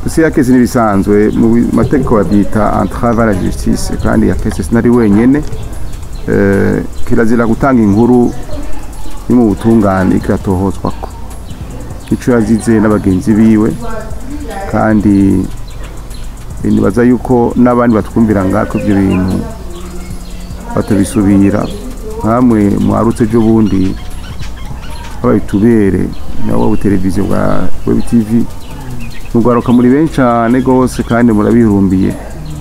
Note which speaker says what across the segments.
Speaker 1: gusa ya kesi n'ibisanzwe mu bi- mategeko babyita entrave à la justice kandi ya kesi sinari wenyene Eh, kirazira gutanga inkuru yo mu butungane ikiratohozwako ico yazize n'abagenzi biwe kandi eh, nibaza yuko n'abandi batwumvira ngako ibyo bintu batabisubira nkamwe mwarutse ejo bundi babitubere nabo televiziyo bwa web tv mugwaruka muri benshi cyane rwose kandi murabihumbiye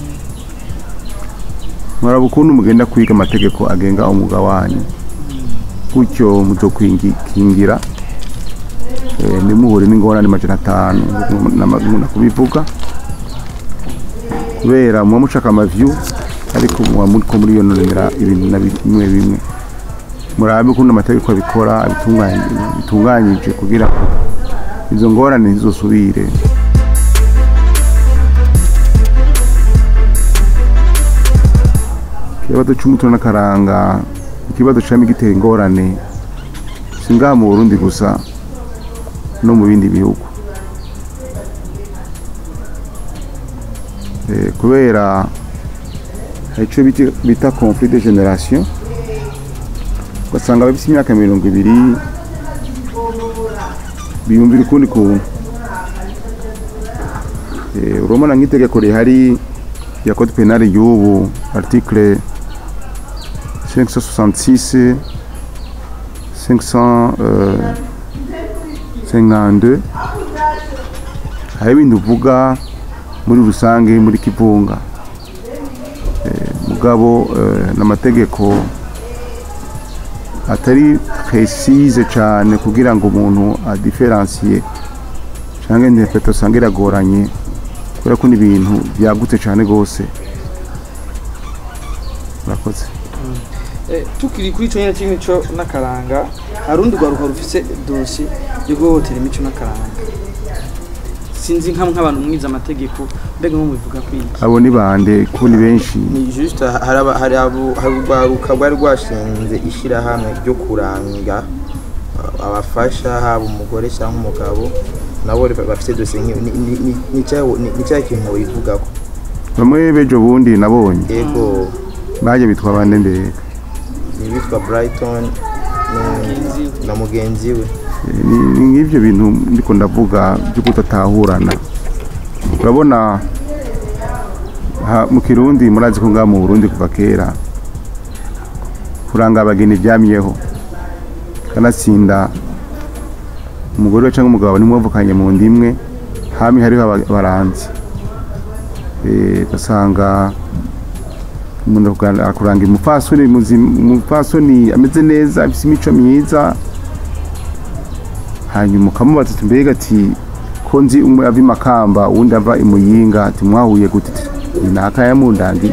Speaker 1: muraba ukuntu mugenda kwiga amategeko agenga umwuga wanyu gutyo muzokwingira eh, ntimuhure n'ingorane majana atanu nkunda kubivuga kubera muba mushaka amavyu ariko muba muriko muriyononera ibintu na bimwe bimwe murabe ukuntu amategeko abikora abitunganye- bitunganyije kugira ngo izo ngorane ntizosubire ikibazo cy'umuco n'akaranga ikibazo cyama gitera ingorane si ngaha mu burundi gusa no mu bindi bihugu Eh, kubera hari icyo bita- bita conflit de generation ugasanga abafite imyaka mirongo ibiri biyumvira ukundi kuntu Eh, urabona nk'itegeko rihari ya code penal y'ubu article 566 552 hari ibintu uvuga muri rusange muri kivunga Eh, mugabo eh, n'amategeko atari précise cyane kugira ngo umuntu adiferansiye cyangwa interpretation usanga iragoranye kubera ko ni ibintu byagutse cyane rwose murakoze
Speaker 2: Eh, tukiri kuri ico nyene c'imico n'akaranga hari urundi rwaruka rufise dosi yo guhohotera imico n'akaranga sinzi nka nk'abantu mwize amategeko mbega nko mubivuga kwiki
Speaker 1: abo ni bande kuko ni benshi
Speaker 3: ni juste hari aba- hari abo- hari urwaruka rwari rwashinze ishyirahamwe ryo kuranga uh, abafasha haba umugore cyangwa umugabo nabo ba- bafite dosiye nk'iyo Ni- ni- ni- ni cya- ni ni cya kintu bivugako
Speaker 1: bamwe bejo bundi nabonye
Speaker 3: yego
Speaker 1: baje bitwa bande mbere
Speaker 3: ni bitwa brighton nu- na mugenzi we
Speaker 1: Eh, ni ni nk'ibyo bintu ndiko ndavuga byo kudatahurana urabona ha- mu kirundi murazi ko ngaha mu burundi kuva kera kuranga abageni byamyeho kanatsinda umugore cyangwa umugabo nimwavukanye mu nda imwe hami hariho aba- abaranzi Eh, ugasanga umuntu akugana- akuranga umupfasoni muzima umupfasoni ameze neza afite imico myiza hanyuma ukamubaza ati mbega ati ko nzi umwe ava imakamba uwundi ava imuyinga ati mwahuye gute Ati, ni naka ya mundandi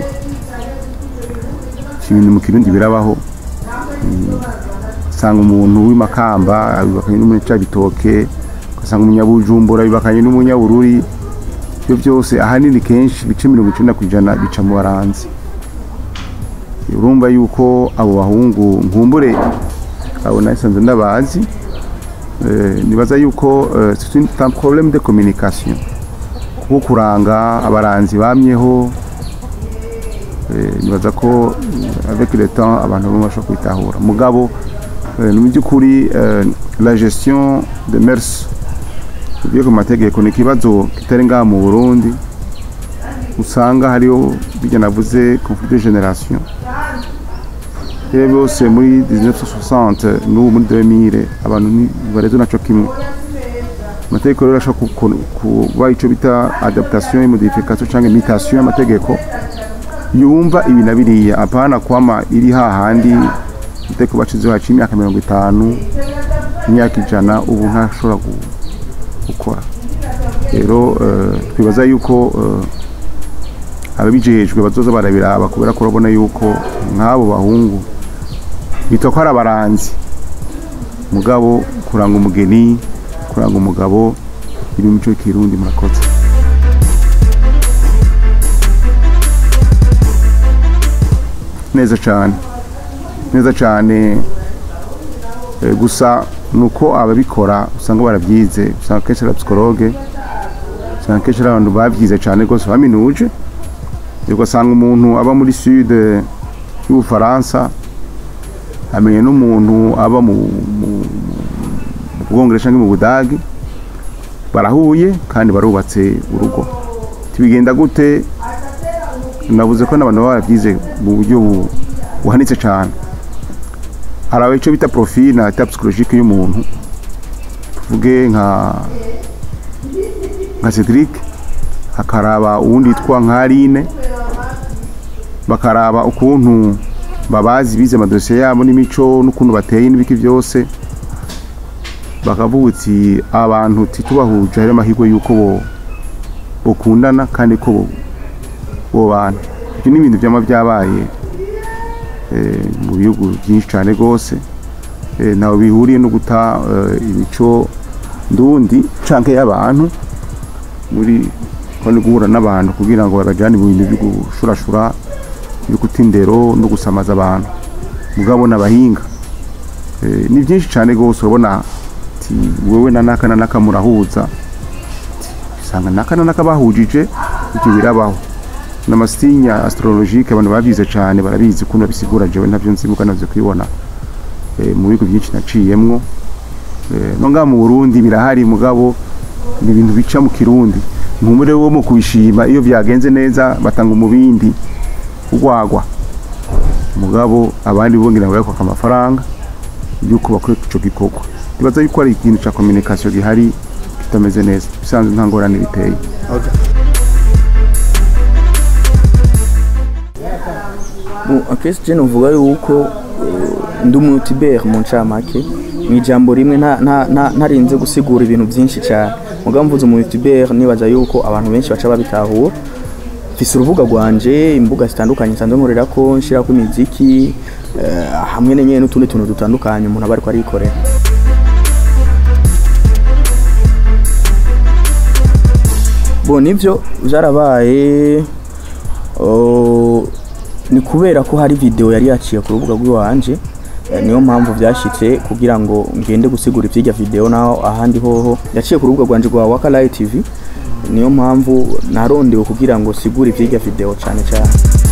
Speaker 1: Ivyo ibintu mu kirundi birabaho Mm, usanga umuntu w'imakamba abibakanye n'umunyabitoke ugasanga umunyabujumbura abibakanye n'umunyabururi ibyo byose ahanini kenshi ibice mirongo icenda ku ijana bica mu baranzi urumva yuko abo bahungu nkumbure abo nasanze ndabazi Eh, nibaza yuko eh, c'est une- c'est un problème de communication kuko kuranga abaranzi bamyeho eh, nibaza ko eh, avec le temps abantu bamwe bashobora kwitahura mugabo eh, mu by'ukuri eh, la gestion de mers tugiye ku mategeko ni ikibazo kitari ngaha mu burundi usanga hariho bijya navuze conflit de generation rero bose muri 1960 n'ubu muri 2000 abantu ntibareze naco kimwe amategeko rero ashobora ku- ku- kuba ico bita adaptation et modification cyangwa imitation y'amategeko yumva ibi na biriya apana kwama iri hahandi itegeko bacizeho haciye imyaka mirongo itanu imyaka ijana ubu ntashobora gu- gukora rero eh, twibaza yuko eh, ababijejwe bazoza barabiraba kubera ko urabona yuko nk'abo bahungu bitwa ko ari abaranzi mugabo kuranga umugeni kuranga umugabo iri mu mico y'ikirundi murakoze neza cyane neza cyane Eh, gusa nuko ababikora usanga barabyize usanga kenshi ari psikologe usanga kenshi ari abantu babyize cyane rwose baminuje ugasanga umuntu aba muri sud y'ubufaransa amenye n'umuntu aba mu mu- mu bwongereza cyangwa mu budagi barahuye kandi barubatse urugo tibigenda gute navuze ko n'abantu baba barabyize mu buryo bu- buhanitse cyane hari icyo bita profil na type psychologique y'umuntu tuvuge nka nka Cedric hakaraba uwundi yitwa nka Aline bakaraba ukuntu babazi bize amadosiye yabo n'imico n'ukuntu bateye n'ibiki byose bakavuga uti abantu titubahuje hari amahirwe y'uko bo bokundana kandi ko bo bobana ibyo ni ibintu byama byabaye eh, mu bihugu byinshi cyane rwose eh, ntaho bihuriye no guta eh, imico ndundi canke y'abantu muri ko ni guhura n'abantu kugira ngo babajane mu bintu byo gushurashura byo guta indero no gusamaza abantu mugabo n'abahinga Eh, ni byinshi cyane rwose urabona ati wowe na naka na naka murahuza Ati, usanga naka na naka bahujije ibyo birabaho n'amasinya astrologique abantu babyize cyane barabizi ukuntu babisigura jewe ntabyo nzi muga navyo kwibona eh, mu bigo byinshi naciyemwo eh, no ngaha mu Burundi birahari mugabo ni ibintu bica mu kirundi nkumure wo mu kubishima iyo byagenze neza batanga umubindi ugwagwa mugabo abandi bongira ngo yakwaka amafaranga yuko bakora ico gikorwa ndibaza yuko ari ikintu ca communication gihari kitameze neza bisanzwe nta ngorane biteye
Speaker 3: Okay.
Speaker 4: Bon, akenshi je novuga yuko eh, ndi umutibere mu ncamake mu ijambo rimwe nta- nta- nta- ntarinze gusigura ibintu byinshi cyane mugabo mvuze umutibere nibaza yuko abantu benshi baca babitahura mfise urubuga rwanje imbuga zitandukanye nsanzwe nkorerako nshirako imiziki eh, hamwe n'enyene n'utundi tuntu dutandukanye umuntu aba ariko arikorera bo nivyo vyarabaye oh, ni kubera ko hari video yari yaciye ku rubuga rw'iwanje eh, niyo mpamvu byashitse kugira ngo ngende gusigura ivyirya video naho ahandi hoho yaciye ku rubuga rwanje rwa Waka Live TV niyo mpamvu narondewe kugira ngo sigure ivyirya video cane cane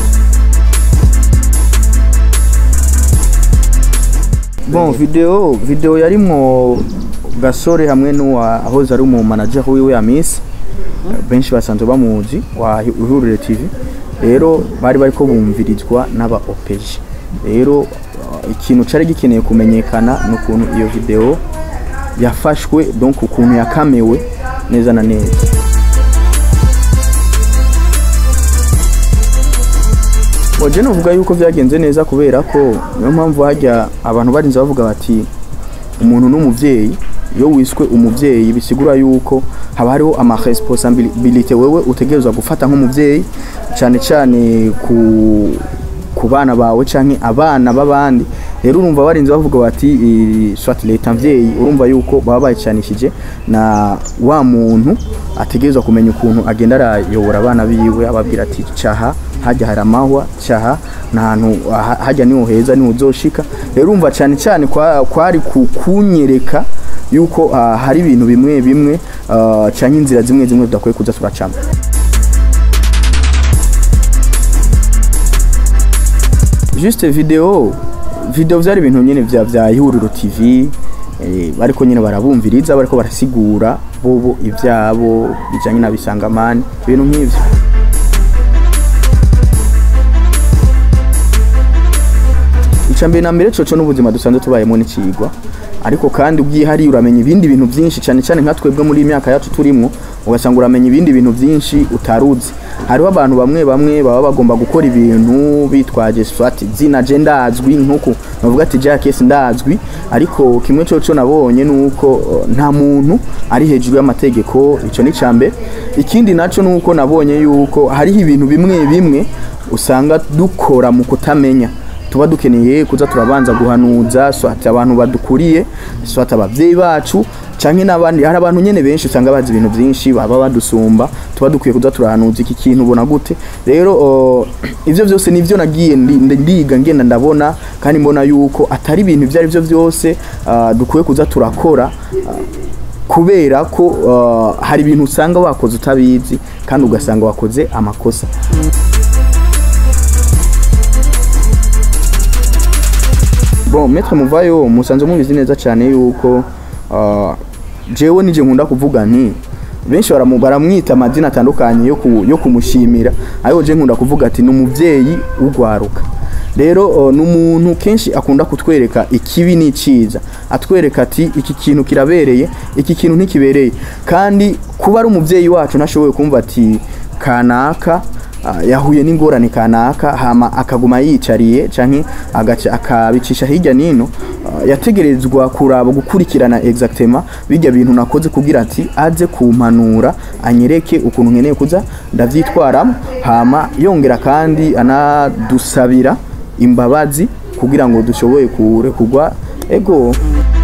Speaker 4: bon video video yarimwo gasore hamwe n'uwa ahoze ari umu manager wiwe ya Miss benshi basanzwe bamuzi wa Ihurire TV rero bari bariko bumvirizwa n'aba OPG rero uh, ikintu cari gikeneye kumenyekana n'ukuntu iyo video yafashwe donc ukuntu yakamewe neza na neza Oje novuga yuko byagenze neza kubera ko niyo mpamvu hajya abantu barinze bavuga bati umuntu n'umuvyeyi iyo wiswe umuvyeyi bisigura yuko haba hariho ama responsabilité wewe utegerezwa gufata nk'umuvyeyi cyane cyane ku ku bana bawe canke abana b'abandi rero urumva barinze bavuga bati eh, soit leta mvyeyi urumva yuko baba bayicanishije na wa muntu ategerezwa kumenya ukuntu agenda arayobora abana biwe ababwira ati caha hajya hari amahwa caha ntahantu ha- hajya niho heza niho uzoshika rero urumva cyane cyane kwa- kwari ku- kunyereka yuko ah, hari ibintu bimwe bimwe ah, canke inzira zimwe zimwe tudakwiye kuza turacamo juste video video vyari ibintu nyene vya vya ihuriro tv eh, bariko nyene barabumviriza bariko barasigura bobo ivyabo bijanye na bisangamani ibintu nk'ivyo icambere na mbere coco n'ubuzima dusanzwe tubayemo n'icigwa ariko kandi ubwihariye uramenya ibindi bintu byinshi cyane cyane nka twebwe muri iyi myaka yacu turimwo ugasanga uramenya ibindi bintu byinshi utaruzi hariho abantu bamwe bamwe baba bagomba gukora ibintu bitwaje swati zina je ndazwi nkuko bavuga ati Jack ndazwi ariko kimwe coco nabonye nuko uh, nta muntu ari hejuru y'amategeko ico ni cambe ikindi naco nuko nabonye yuko hariho ibintu bimwe bimwe usanga dukora mu kutamenya tuba dukeneye kuza turabanza guhanuza swati abantu badukuriye swati abavyeyi bacu canke n'abandi hari abantu nyene benshi usanga bazi ibintu byinshi baba badusumba tuba dukwiye kuza turahanuza iki kintu ubona gute rero uh, ivyo vyose nivyo nagiye ndi- ndiga ngenda ndabona kandi mbona yuko atari ibintu ivyo ari byo byose uh, dukwiye kuza turakora uh, kubera ko uh, hari ibintu usanga wakoze utabizi kandi ugasanga wakoze amakosa bon maître muvayo musanze mubizi neza cyane yuko uh, jewe nije nkunda kuvuga nti benshi baramu- baramwita amazina atandukanye yo, ku, yo kumushimira ariko je nkunda kuvuga ati ni umuvyeyi ugwaruka rero uh, ni umuntu kenshi akunda kutwereka ikibi n'iciza atwereka ati iki kintu kirabereye iki kintu ntikibereye kandi kuba ari umuvyeyi wacu ntashoboye kumva ati kanaka ah, yahuye n'ingorane kanaka hama akaguma yicariye canke agaca akabicisha hirya nino ah, yategerezwa kuraba gukurikirana exactement bijya bintu nakoze kugira ati aze kumpanura anyereke ukuntu nkeneye kuza ndavyitwaramo hama yongera kandi anadusabira imbabazi kugira ngo dushoboye kurekurwa ego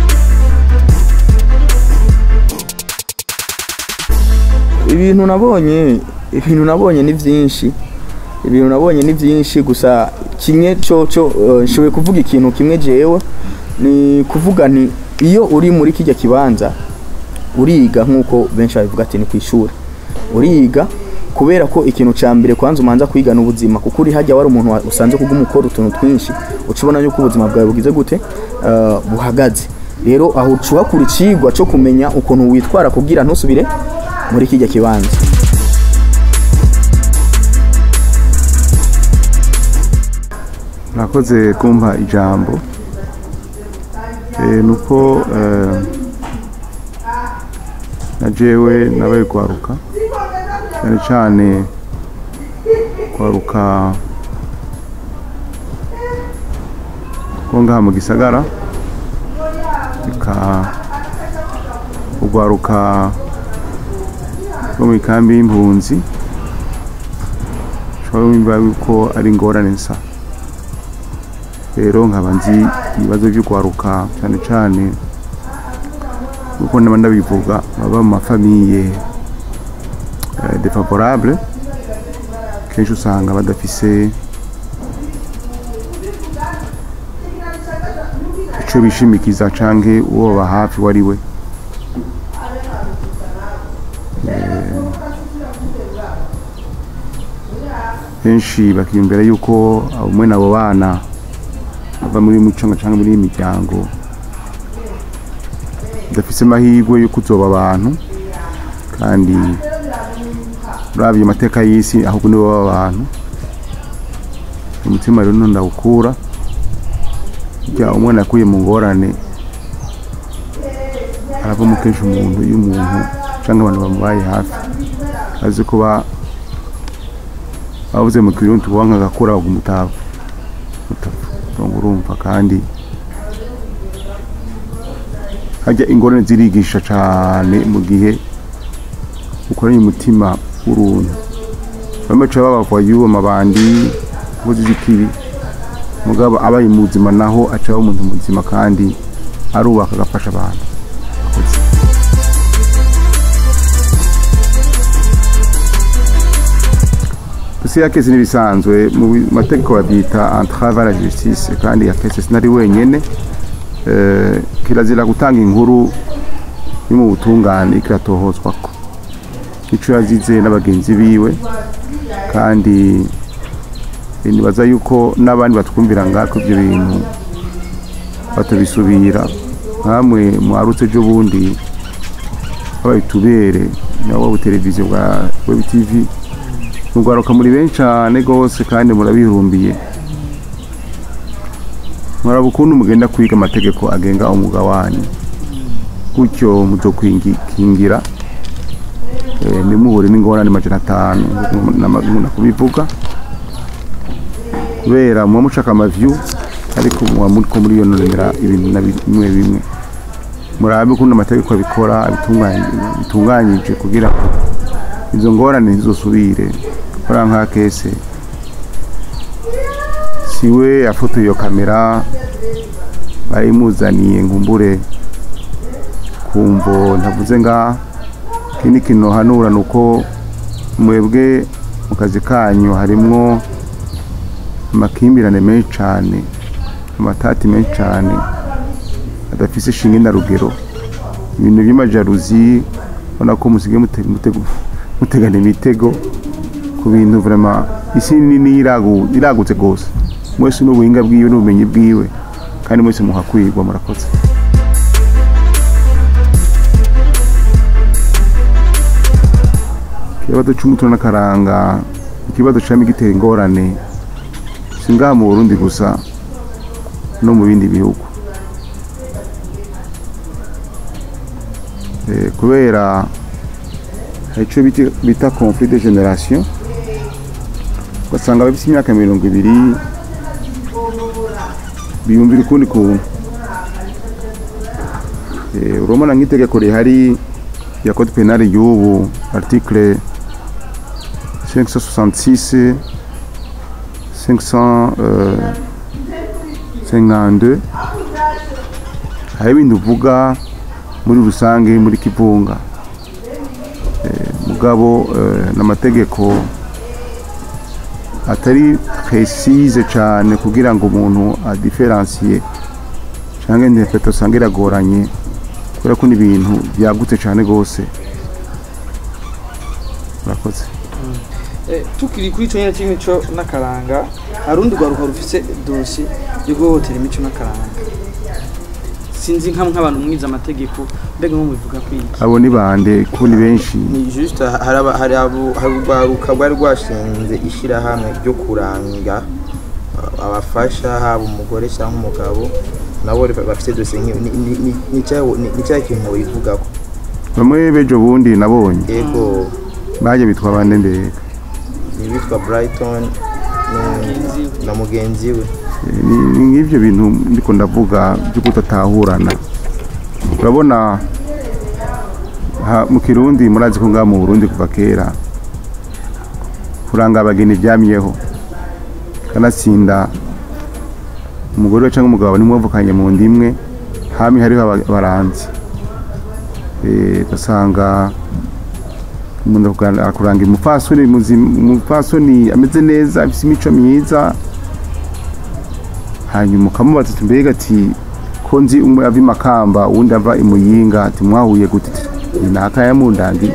Speaker 4: ibintu nabonye ibintu nabonye ni byinshi ibintu nabonye ni byinshi gusa kimwe cyo cyo eh, nshoboye kuvuga ikintu kimwe jewe ni kuvuga nti iyo uri muri kijya kibanza uriga nk'uko benshi babivuga ati ni ku ishuri uriga kubera ko ikintu cya mbere kwanza umanza kwiga n'ubuzima kuko uri hajya wari umuntu wa- usanzwe kuguma ukora utuntu twinshi uca ubona yuko ubuzima bwawe bugize gute eh, buhagaze rero aho uca uhakura icigwa cyo kumenya ukuntu witwara kugira ntusubire muri kijya kibanza
Speaker 1: murakoze kumpa ijambo Eh, nuko eh, na jewe nabaye kwaruka cyane cyane kwaruka ko ngaha mu gisagara reka ugwaruka rwo mu ikambi y'impunzi ushobora wumva yuko ari ingorane nsa rero nkaba nzi ibibazo byo kwaruka cyane cyane kuko naba ndabivuga baba mu mafamiye eh, défavorable kenshi usanga badafise ico bishimikiza canke uwo baba hafi wari we benshi bakiyumvira yuko umwe n'abo bana bava muri mico cyangwa muri iyi miryango badafise amahirwe yo kuzoba abantu kandi urabye amateka y'isi ahubwo nibo baba abantu umutima rero ndawukura burya umwana yakuye mu ngorane aravamo kenshi umuntu iyo umuntu cyangwa abantu bamubaye hafi azi kuba bavuze mu kirundi tuvuga nk'agakura bagumutavu ngo urumva kandi hajya ingorane zirigisha cyane mu gihe ukoranye umutima w'uruntu bamwe baca babavayo amabandi inkozi z'ikibi mugabo abaye muzima naho aca aba umuntu muzima kandi arubaka agafasha abantu Gusa ya kesi n'ibisanzwe mu mategeko babyita entrave à la justice kandi ya kesi sinari wenyene eh, kirazira gutanga inkuru yo mu butungane ikiratohozwako ico yazize n'abagenzi biwe kandi eh, nibaza yuko n'abandi batwumvira ngako ibyo bintu batabisubira nkamwe mwarutse ejo bundi habaye tubere nabo televiziyo bwa web tv mugwaruka muri benshi cyane rwose kandi murabihumbiye muraba ukuntu mugenda kwiga amategeko agenga umwuga wanyu gutyo muzokwingira eh, ntimuhure n'ingorane majana atanu nkunda kubivuga kubera muba mushaka amavyu ariko muba muriko muriyononera ibintu na bimwe bimwe murabe ukuntu amategeko abikora abitunganye- bitunganyije kugira ngo izo ngorane ntizosubire kora nka kese siwe yafotoye iyo kamera bayimuzaniye ngumbure kumvo ntavuze nga ikindi kintu hanura ni uko mwebwe mu kazi kanyu harimwo amakimbirane menshi cyane amatati menshi cyane adafise shinge na rugero ibintu by'amajaruzi ubona ko musigaye mute- mutego- mutegana imitego ku bintu vraiment isi nini iragu- iragutse rwose mwese n'ubuhinga bwiwe n'ubumenyi bwiwe kandi mwese muhakwirwa murakoze ikibazo cy'umuco n'akaranga ikibazo cyama gitera ingorane si ngaha mu burundi gusa no mu bindi bihugu Eh, kubera hari icyo bita- bita conflit de generation ugasanga abafite imyaka mirongo ibiri biyumvira ukundi kuntu Eh, urabona nk'itegeko rihari ya code penal y'ubu article 566 552 hari ibintu uvuga muri rusange muri kivunga Eh, mugabo eh, n'amategeko atari precise cyane kugira ngo umuntu adiferansiye cyangwa interpretation usanga iragoranye kubera ko ni ibintu byagutse cyane rwose murakoze
Speaker 2: Eh, tukiri kuri ico nyene c'imico n'akaranga harundi rwaruka rufise dosi yo guhohotera imico n'akaranga sinzi nka nk'abantu mwiza amategeko mbega nko mubivuga ko iki
Speaker 1: abo ni bande ko ni benshi
Speaker 3: ni juste hari aba- hari abo- hari urwaruka rwari rwashinze ishyirahamwe ryo kuranga uh, abafasha haba umugore cyangwa umugabo nabo ba- bafite dosiye nk'iyo Ni- ni- ni- ni cya- ni ni cya kintu bivugako
Speaker 1: bamwe bejo bundi nabonye
Speaker 3: yego
Speaker 1: baje bitwa bande mbere
Speaker 3: ni bitwa brighton
Speaker 2: Mugenzi
Speaker 3: na mugenzi we
Speaker 1: Eh, ni ni nk'ibyo bintu ndiko ndavuga byo kutatahurana urabona ha- mu kirundi murazi ko ngaha mu burundi kuva kera kuranga abageni byamyeho kanatsinda umugore we cyangwa umugabo nimwavukanye mu nda imwe hami hariho aba- abaranzi Eh, ugasanga umuntu akugana- akuranga umupfasoni muzima- umupfasoni ameze neza afite imico myiza hanyuma ukamubaza ati mbega ati ko nzi umwe ava imakamba uwundi ava imuyinga ati mwahuye gute Ati, ni naka yamundangi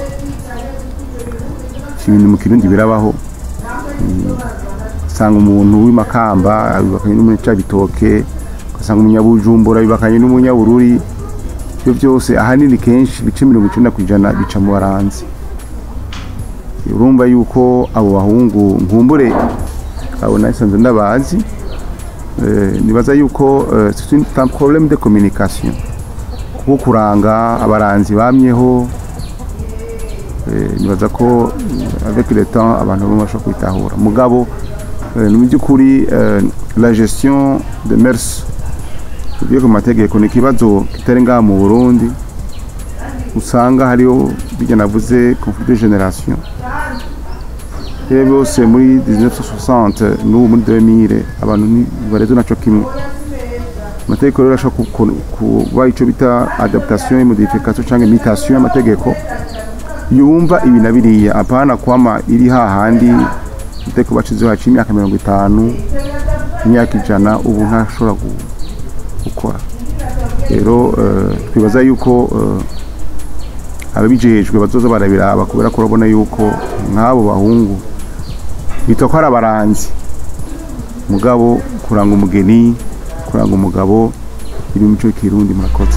Speaker 1: ibintu mu kirundi birabaho Mm, usanga umuntu w'imakamba abibakanye n'umunyabitoke ugasanga umunyabujumbura abibakanye n'umunyabururi ibyo byose ahanini kenshi ibice mirongo icenda ku ijana bica mu baranzi urumva yuko abo bahungu nkumbure abo nasanze ndabazi Eh, nibaza yuko eh, c'est une- c'est un problème de communication kuko kuranga abaranzi bamyeho eh, nibaza ko eh, avec le temps abantu bamwe bashobora kwitahura mugabo eh, mu by'ukuri eh, la gestion de mers tugiye ku mategeko ni ikibazo kitari ngaha mu burundi usanga hariho bijya navuze conflit de generation rero bose muri 1960 n'ubu muri 2000 abantu ntibareze naco kimwe amategeko rero ashobora ku- ku- kuba icyo bita adaptation et modification cyangwa imitation y'amategeko yumva ibi na biriya apana kwama iri hahandi itegeko bacizeho haciye imyaka mirongo itanu imyaka ijana ubu ntashobora gu- gukora rero eh, twibaza yuko eh, ababijejwe bazoza barabiraba kubera ko urabona yuko nk'abo bahungu bitwa ko ari abaranzi mugabo kuranga umugeni kuranga umugabo iri mu mico y'ikirundi murakoze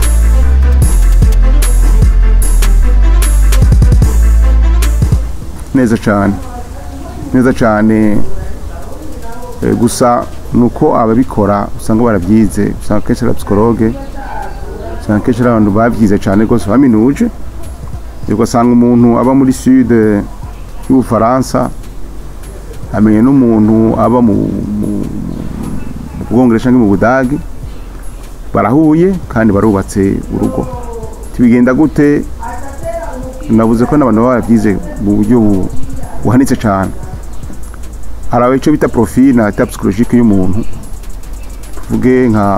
Speaker 1: neza cyane neza cyane Eh, gusa nuko ababikora usanga barabyize usanga kenshi ari psikologe usanga kenshi ari abantu babyize cyane rwose baminuje ugasanga umuntu aba muri sud y'ubufaransa amenye n'umuntu aba mu mu- mu bwongereza cyangwa mu budagi barahuye kandi barubatse urugo tibigenda gute navuze ko n'abantu baba barabyize mu buryo bu- buhanitse cyane hari icyo bita profil na type psychologique y'umuntu tuvuge nka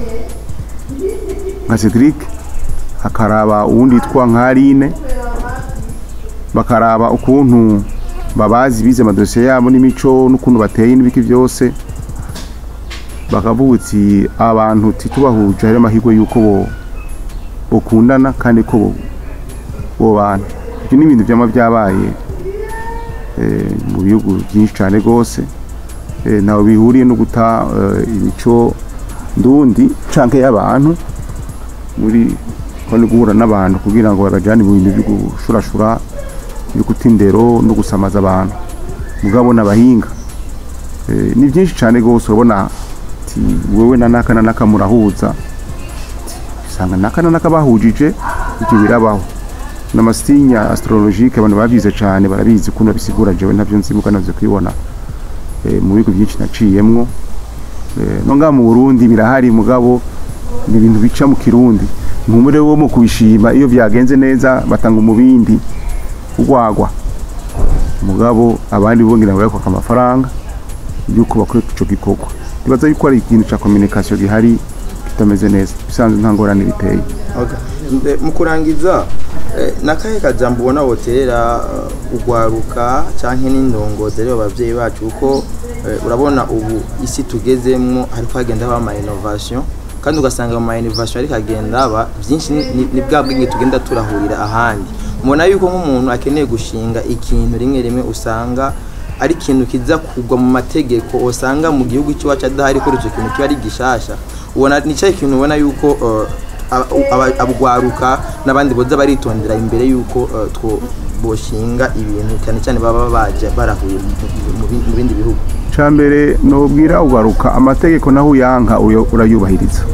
Speaker 1: nka Cedric hakaraba uwundi yitwa nka Aline bakaraba ukuntu babazi bize amadosiye yabo n'imico n'ukuntu bateye n'ibiki byose bakavuga uti abantu titubahuje hari amahirwe y'uko bo ukundana kandi ko bo- bobana ibyo ni ibintu byama byabaye eh, mu bihugu byinshi cyane rwose eh, ntaho bihuriye no guta eh, imico ndundi canke y'abantu muri ko ni guhura n'abantu kugira ngo babajyane mu bintu byo gushurashura byo guta indero no gusamaza abantu mugabo n'abahinga Eh, ni byinshi cyane rwose urabona ati wowe na naka na naka murahuza Ati, usanga naka na naka bahujije ibyo birabaho n'amasinya astrologique abantu babyize cyane barabizi ukuntu babisigura jewe ntabyo nzi muga navyo kwibona eh, mu bigo byinshi naciyemwo Eh, no ngaha mu Burundi birahari mugabo ni ibintu bica mu kirundi nkumure wo mu kubishima iyo byagenze neza batanga umubindi ugwagwa mugabo abandi bo ngira ngo bakwaka amafaranga yuko bakora ico gikorwa ndibaza yuko ari ikintu ca communication gihari kitameze neza bisanzwe nta ngorane biteye
Speaker 3: Okay. Nde- mu kurangiza eh, nakahe kajambo ubona woterera eh, ugwaruka canke n'indongozi rero abavyeyi bacu kuko eh, urabona ubu isi tugezemwo hariko hagenda haba ama innovation kandi ugasanga mu ma innovation ariko agenda aba byinshi ni- ni- ni bwa bwenge tugenda turahurira ahandi mubona yuko nk'umuntu akeneye gushinga ikintu rimwe rimwe usanga ari ikintu kiza kugwa mu mategeko usanga mu gihugu cy'iwacu adahari kuri icyo kintu kiba ari gishasha ubona ni cyo kintu ubona yuko eh, aba- aba- abugwaruka n'abandi boza baritondera imbere yuko eh, two boshinga ibintu cyane cyane baba baje barahuye mu- mu- mu bi- mu bindi bihugu
Speaker 1: cambere nobwira ugaruka amategeko naho uyanka uyo- urayubahiriza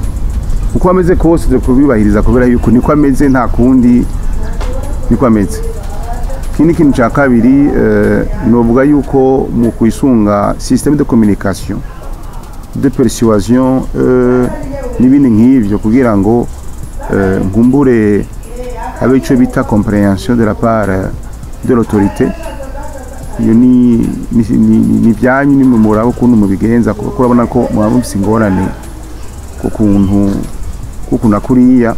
Speaker 1: uko ameze kose uze kubibahiriza kubera yuko niko ameze nta kundi niko ameze ikindi kintu cya kabiri eh, novuga yuko mu kwisunga systeme de communication de persuasion eh, n'ibindi nk'ivyo kugira ngo eh, nkumbure habe ico bita comprehension de la part eh, de l'autorité iyo ni ni ni- ni- ni byanyu ni mwe muraba ukuntu mubigenza kuko urabona ko mwaba mufise ingorane ku kuntu ku kuntu kuriya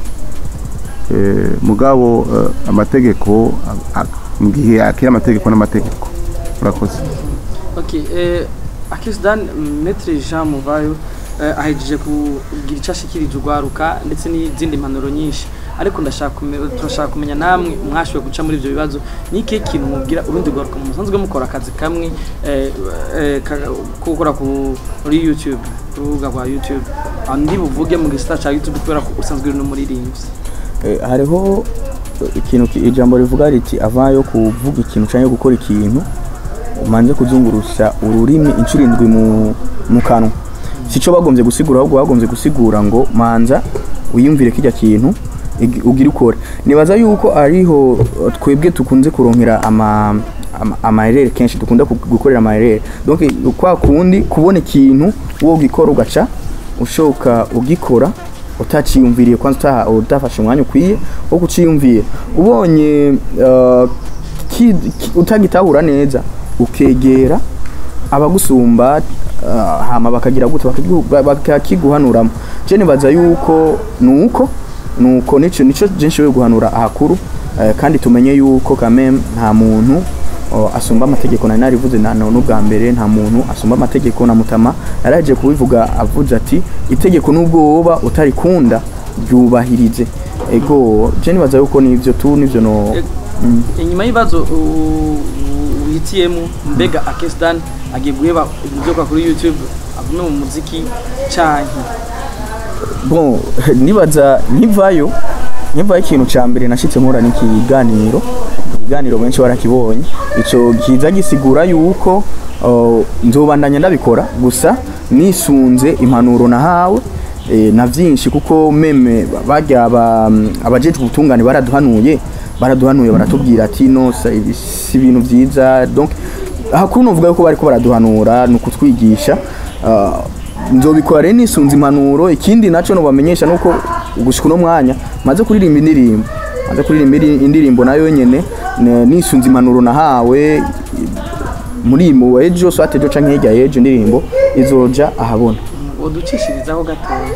Speaker 1: eh, mugabo eh, amategeko a- a- mu gihe akira amategeko n'amategeko urakoze
Speaker 2: Okay, eh, Akisdan Maître Jean Muvayo eh, ahejeje kugira icyo ashikirije urwaruka ndetse n'izindi mpanuro nyinshi ariko ndashaka kume- turashaka kumenya namwe mwashoboye guca muri ibyo bibazo ni ikihe kintu mubwira urundi rwaruka musanzwe mukora akazi kamwe eh, eh, ka- ko gukora kuri YouTube ku rubuga rwa YouTube aho ndi buvuge mu gisata cya YouTube kubera ko usanzwe uri n'umuririmbyi
Speaker 4: Eh, hariho ikintu ki- ijambo rivuga riti avayo kuvuga ikintu cyangwa gukora ikintu umanze kuzungurusha ururimi inshuro indwi mu, mu kanwa sico bagombye gusigura ahubwo bagombye gusigura ngo manza wiyumvire kijya kintu igi- ugire ukore nibaza yuko ariho eh, twebwe tukunze kuronkera ama ama- amayerere kenshi dukunda ku- gukorera amayerere donc kwa kundi kubona ikintu wo gikora ugaca ushoka ugikora utaciyumviriye kwanza utaha- utafashe umwanya ukwiye wo kuciyumvira ubonye uh, ki- ki- utagitahura neza ukegera abagusumba uh, hama bakagira gute bakagigu- ba- bakakiguhanuramo je nibaza yuko nuko nuko nico nico je nshoboye guhanura ahakuru eh, kandi tumenye yuko kameme nta muntu o, asumba amategeko nari narivuze na none ubwa mbere nta muntu asumba amategeko na mutama yaraje kubivuga avuze ati itegeko nubwo woba utarikunda ryubahirize ego je nibaza yuko nivyo tu nivyo no
Speaker 2: Ego.
Speaker 4: mm.
Speaker 2: inyuma y'ibibazo u- uhitiyemo mbega akesdan agiye guheba ibyo akora kuri youtube avume mu muziki canke
Speaker 4: bon nibaza nkivayo nkivayo ikintu ca mbere nashitse mpura n'ikiganiro ikiganiro benshi barakibonye ico kiza gisigura yuko uh, nzobandanya ndabikora gusa nisunze impanuro nahawe eh, na vyinshi kuko meme barya aba- abajejwe ubutungane baraduhanuye baraduhanuye baratubwira ati no sa- ibi si ibintu vyiza donc hakuru novuga yuko bariko baraduhanura ni ukutwigisha uh, nzobikora rero nisunze impanuro ikindi nacyo nubamenyesha nuko gushika uno mwanya maze kuririmba indirimbo maze kuririmba indi- indirimbo nayo nyene ne- nisunze impanuro nahawe muri mu ejo swate ejo canke hirya y'ejo indirimbo izoja ahabona
Speaker 2: uducishirizaho gatoya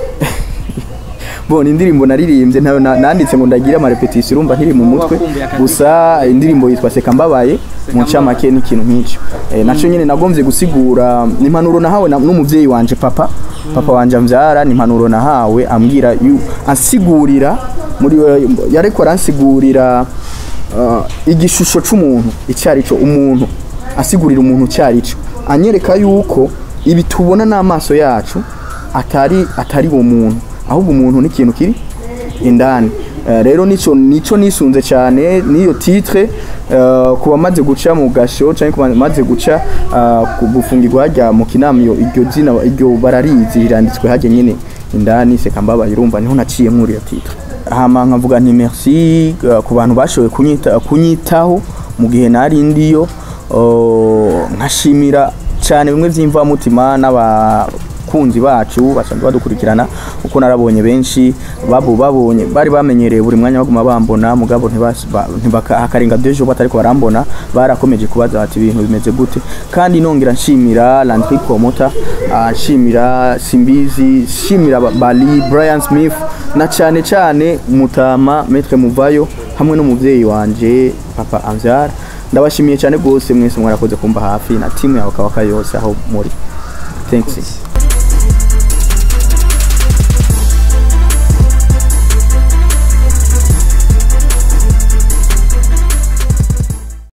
Speaker 4: bona indirimbo naririmbye nayo na- nanditse ngo ndagira amarepetisiyo urumva nkiri mu mutwe
Speaker 2: Wakumbuye akazi.
Speaker 4: gusa indirimbo yitwa seka mbabaye
Speaker 2: Seka
Speaker 4: mu ncamake n'ikintu nk'icyo eh, naco nyene nagombye gusigura ni impanuro nahawe na- n'umuvyeyi wanje papa papa wanje amvyara ni impanuro nahawe ambwira yu- ansigurira muri yariko aransigurira uh, igishusho c'umuntu icyari cyo umuntu asigurira umuntu cyari cyo anyereka yuko ibi tubona n'amaso yacu atari atari uwo muntu ahubwo umuntu ni ikintu kiri indani Eh, rero nico nico nisunze cyane niyo titre eh, ku bamaze guca mu gasho cyangwa ku bamaze guca eh, ku gufungirwa hajya mu kinamyo iryo zina iryo bararizi riranditswe hajya nyine indani seka mbabaye urumva niho naciye muri iyo titre hama nkavuga nti merci eh, ku bantu bashoboye kunyita kunyitaho mu gihe nari ndiyo oh, nkashimira cyane bimwe by'imvamutima n'abakunzi bacu basanzwe badukurikirana kuko narabonye benshi babu babonye bari bamenyereye buri mwanya baguma bambona mugabo ntibas- ba- ntibaka- hakarenga dejo batariko barambona barakomeje kubaza bati ibintu bimeze gute kandi nongera nshimira Landry Promota nshimira Simbizi nshimira ba- Bali Brian Smith na cyane cyane Mutama Maître Muvayo hamwe n'umuvyeyi wanje Papa Anzar ndabashimiye cyane rwose mwese mwarakoze kumba hafi na timu yawe kawaka yose aho muri thanks